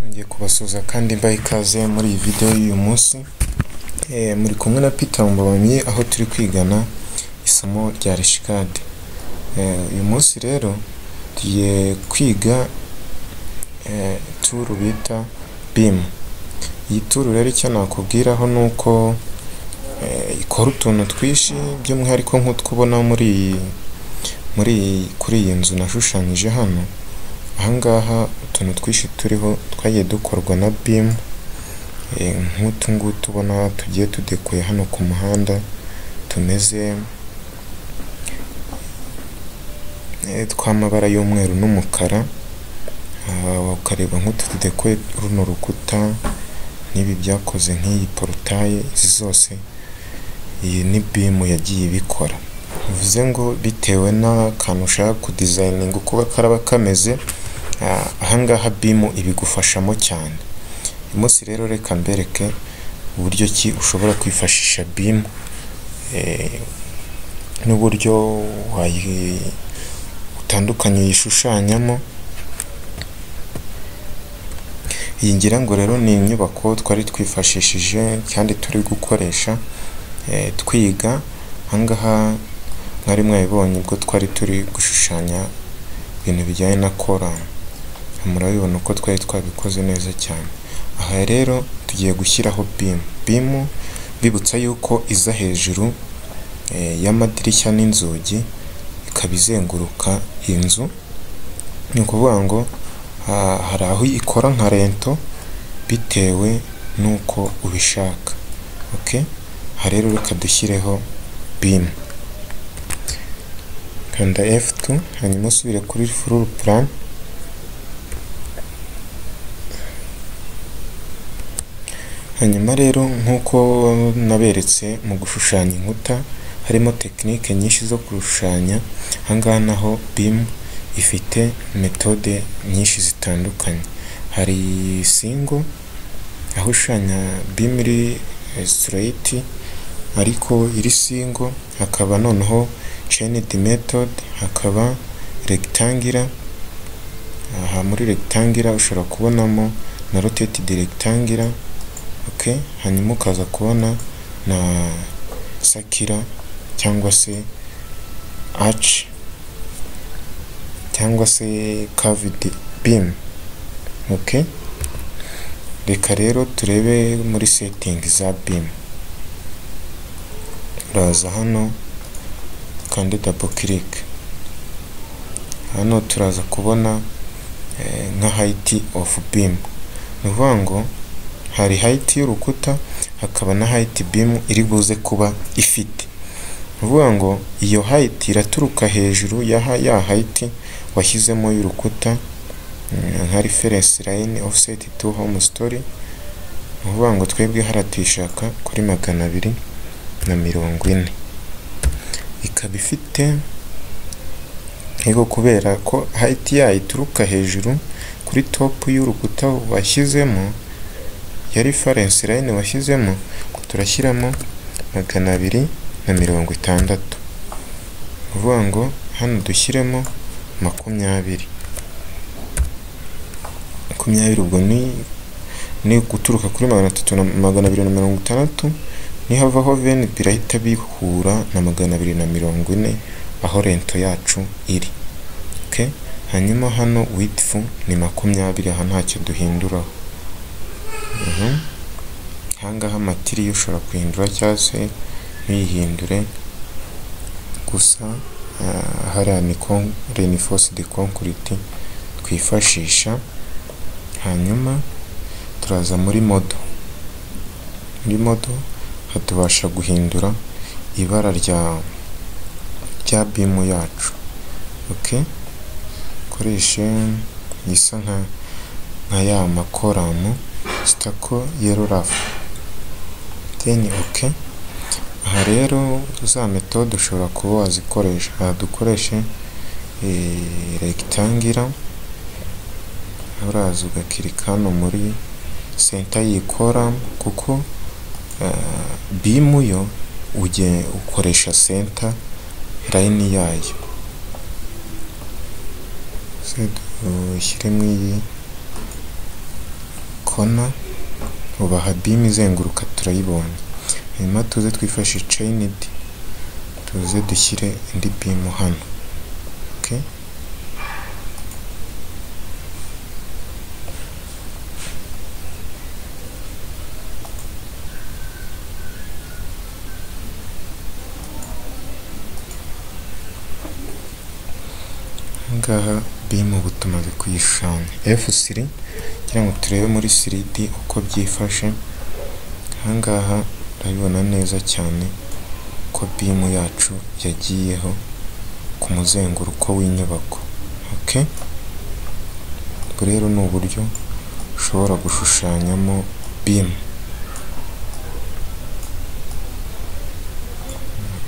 ngiye kubasuhuza kandi mbaha ikaze muri iyi videwo y'uyu munsi, muri kumwe na Peter Mumbabamyi aho turi kwigana isomo rya Reshikadi. Uyu munsi rero tugiye kwiga turu bita BIM. Iyi turu rero icyo nakubwiraho ni uko ikora utuntu twinshi by'umwihariko nk'utwo ubona muri iyi kuri iyi nzu nashushanyije hano, aha ngaha utuntu twinshi turiho twagiye dukorwa na BIM, nk'utu ngutu ubona tugiye tudekuye hano ku muhanda tumeze tw'amabara y'umweru n'umukara, ukareba nk'utu tudekoye runo rukuta n'ibi byakoze nk'iyi porotaye, izi zose iyi ni BIM yagiye ibikora. Bivuze ngo bitewe n'akantu ushaka kudizayininga uko karaba kameze, aha ngaha BIM ibigufashamo cyane. Uyu munsi rero reka mbereke uburyo ki ushobora kwifashisha BIM n'uburyo butandukanye uyishushanyamo. Iyi ngira ngo rero ni inyubako twari twifashishije kandi turi gukoresha twiga, aha ngaha mwari mwabibonye ubwo twari turi gushushanya ibintu bijyanye na korali, murabibona uko twari twabikoze neza cyane. Aha rero tugiye gushyiraho BIM. BIM mbibutsa yuko iza hejuru y'amadirishya n'inzugi, ikaba izenguruka inzu, ni ukuvuga ngo hari aho ikora nka rento bitewe n'uko ubishaka. Aha rero reka dushyireho BIM. Kanda F2 hanyuma usubire kuri fururu purani, hanyuma rero nk'uko naberetse mu gushushanya inkuta harimo tekinike nyinshi zo gushushanya, aha ngaha naho BIM ifite metode nyinshi zitandukanye. Hari singo, aho ushushanya BIM iri sitireyiti ariko iri singo, hakaba noneho cenidi metode, hakaba regitangila, aha muri regitangila ushobora kubonamo na rotetedi regitangila, hanyuma ukaza kubona na sakila cyangwa se aci cyangwa se kavidi BIM. Reka rero turebe muri setingi za BIM. Uraza hano ukande dabo kirike, hano turaza kubona nka hayiti ofu BIM, ni ukuvuga ngo hari hayiti y'urukuta hakaba na hayiti BIM iri buze kuba ifite, ni ukuvuga ngo iyo hayiti iraturuka hejuru ya hayiti washyizemo y'urukuta nka referensi layini ofuseti tu homu sitori, ni ukuvuga ngo twebwe hariya tuyishaka kuri magana abiri na mirongo ine, ikaba ifite yego kubera ko hayiti yayo ituruka hejuru kuri topu y'urukuta washyizemo ya referensi layini washyizemo, turashyiramo magana abiri na mirongo itandatu, ni ukuvuga ngo hano dushyiremo makumyabiri, makumyabiri ubwo ni guturuka kuri magana abiri na mirongo itandatu, nihavaho veni birahita bihura na magana abiri na mirongo ine aho rento yacu iri, hanyuma hano witifu ni makumyabiri aha ntacyo duhinduraho, aha ngaha matiriya ushobora kuyihindura cyangwa se ntuyihindure, gusa hariya ni renifosidi konkuriti twifashisha, hanyuma turaza muri modo, muri modo aha tubasha guhindura ibara rya BIM yacu, dukoreshe isa nka ya makoramu sitako yero rafu, deni oke, aha rero za metode ushobora kuba wazikoresha, aha dukoreshe regitangila, uraza ugakirika hano muri senta y'iyi koramu kuko BIM yo ukoresha senta layini yayo, ushyiremo iyi kona ubu aha beam izenguruka turayibonye hanyuma tuze twifashe chained tuze dushyire indi beam hano okay? ngaha bimu ubu tumaze kuyishushanya F3 kugira ngo turebe muri 3D uko byifashe ahangaha urabibona neza cyane ko bimu yacu yagiyeho ku muzenguruko w'inyubako okay ubwo rero ni uburyo ushobora gushushanyamo bimu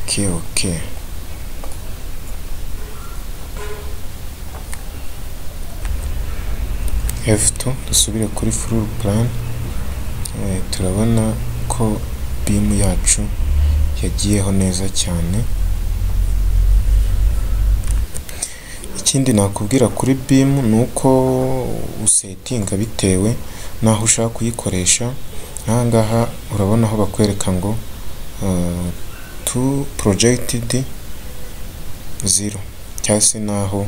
okay okay F2 dusubire kuri floor plan e, turabona ko beam yacu yagiyeho neza cyane ikindi nakubwira kuri beam ni uko usetinga bitewe n'aho ushaka kuyikoresha ahangaha urabona aho bakwereka ngo uh, to projected zero cyangwa se n'aho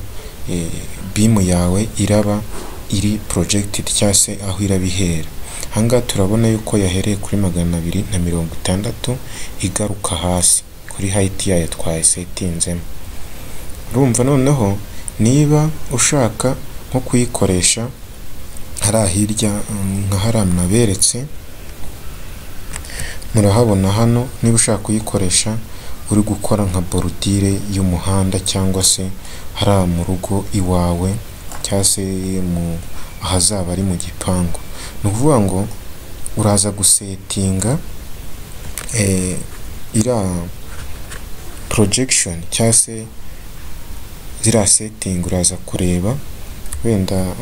e, beam yawe iraba iri projected cyangwa se aho iraba ihera ahangaha turabona yuko yahereye kuri magana abiri na mirongo itandatu igaruka hasi kuri hayiti yayo twayisetinzemo urumva noneho niba ushaka nko kuyikoresha hariya hirya nka hariya mwaberetse murahabona hano niba ushaka kuyikoresha uri gukora nka borudire y'umuhanda cyangwa se hariya mu rugo iwawe cyangwa se mu ahazaba ari mu gipangu ni ukuvuga ngo uraza gusetinga iriya porojegishoni cyangwa se ziriya setingi uraza kureba wenda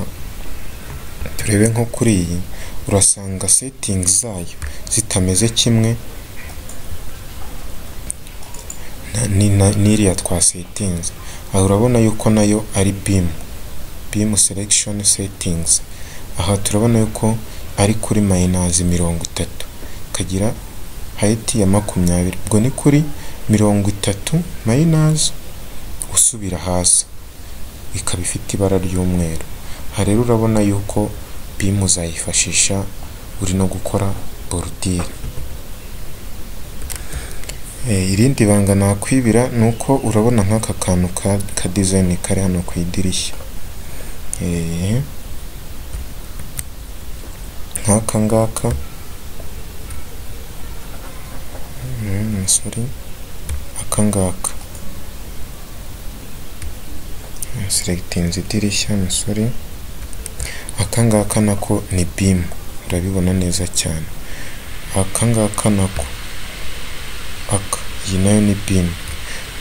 turebe nko kuri iyi urasanga setingi zayo zitameze kimwe n'iriya twasetinze aha urabona yuko nayo ari bimu BIM selection settings aha turabona yuko ari kuri minus mirongo itatu kagira height ya makumyabiri ubwo ni kuri mirongo itatu minus usubira hasi ikaba ifite ibara ry'umweru aha rero urabona yuko BIM uzayifashisha uri no gukora borudire irindi banga nakwibira ni uko urabona nk'aka kantu ka dizayini kari hano ku idirishya nk'aka ngaka sorry aka ngaka selectinze idirishya sorry aka ngaka nako ni bimu urabibona neza cyane aka ngaka nako aka iyi nayo ni bimu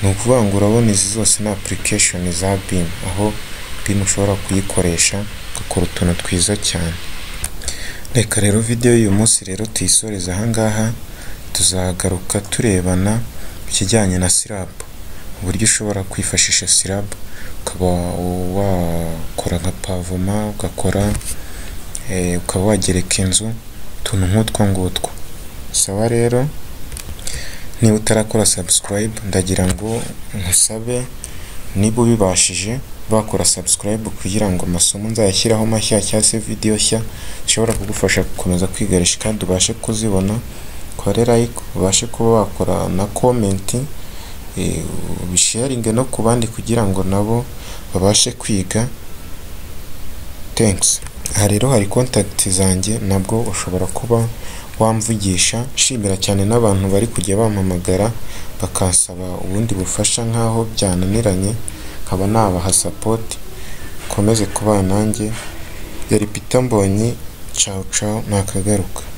ni ukuvuga ngo urabona izi zose ni application za bimu aho BIM ushobora kuyikoresha ugakora utuntu twiza cyane reka rero video y'uyu munsi rero tuyisoreze ahangaha tuzagaruka turebana ku kijyanye na SLAB uburyo ushobora kwifashisha SLAB ukaba wakora nka pavoma ugakora ukaba wagereka inzu utuntu nk'utwo ngutwo sawa rero niba utarakora subscribe ndagira ngo nkusabe niba ubibashije bakora subscribe kugira ngo amasomo nzayashyiraho mashya cyangwa se video nshya zishobora kugufasha gukomeza kwigarisha kandi ubashe kuzibona kore like ubashe kuba wakora na comment ubisharinge no ku bandi kugira ngo nabo babashe kwiga thanks aha rero hari contact zanjye nabwo ushobora kuba wamvugisha nshimira cyane n'abantu bari kujya bampamagara bakansaba ubundi bufasha nk'aho byananiranye nkaba nabaha sapoti ukomeze kubana nanjye yari pita mbonyi cawu cawu nakagaruka